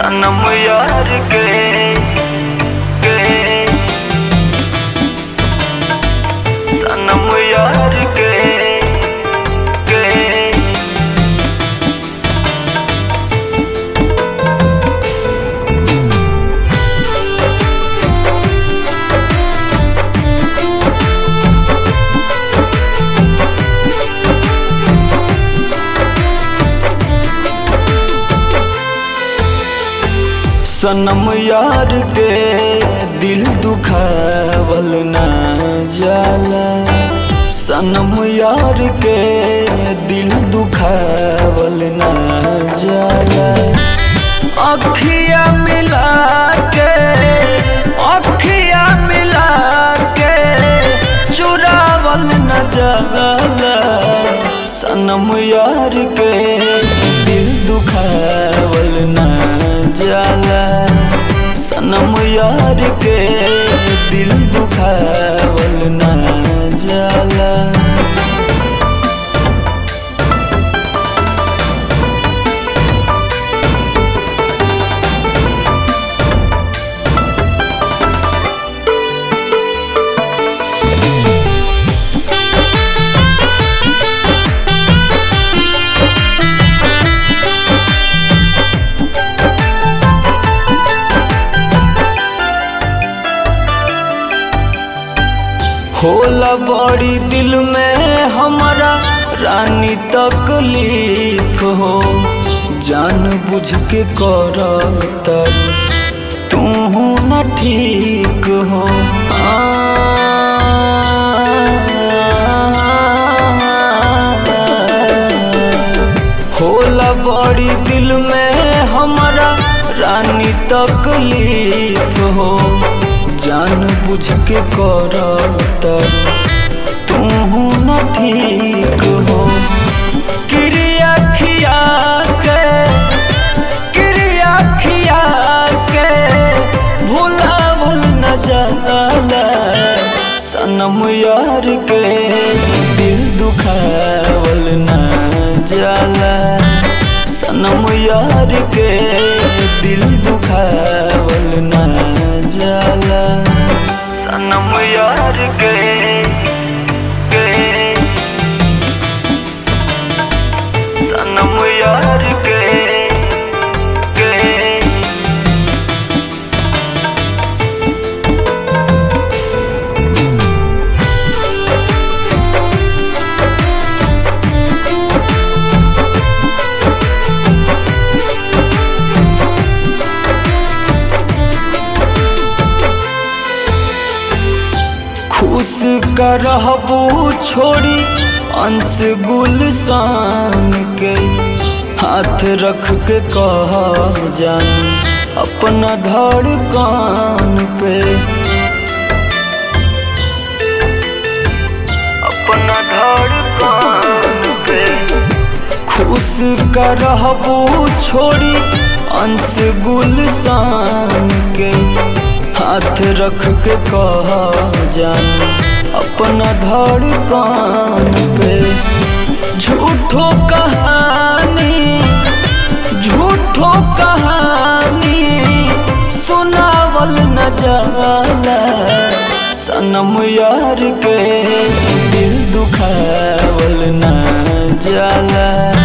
सनम यार के के सनम यार के के सनम यार के दिल दुखावल ना जाला सनम यार के दिल दुखावल ना जाला अखिया मिला के अखिया मिला के चुरावल न जाला सनम यार के दिल दुखावल न जाला सनम यार के दिल दुखावल न जाला होला बड़ी दिल में हमारा रानी तकलीफ हो जान बुझ के कर तू न ठीक हो होला बड़ी दिल में हमारा रानी तकलीफ हो जान बुझ के कर तू न ठीक हो क्रिया खिया के क्रिया खिया के भूला भूल न जाला सनम यार के दिल दुखावल न जाला सनम यार के दिल दुखावल न जाला सनम यार के के सनम यार के के खुश करहबू छोड़ी अंश गुलसान के हाथ रख के कह जान अपना धड़कान पे अपना धड़कान पे खुश करहबू छोड़ी अंश गुलसान के हाथ रख के कह जान अपना धड़कान पे झूठो कहानी झूठो कहानी सुनावल न जाला सनम यार के दिल दुखावल न जाला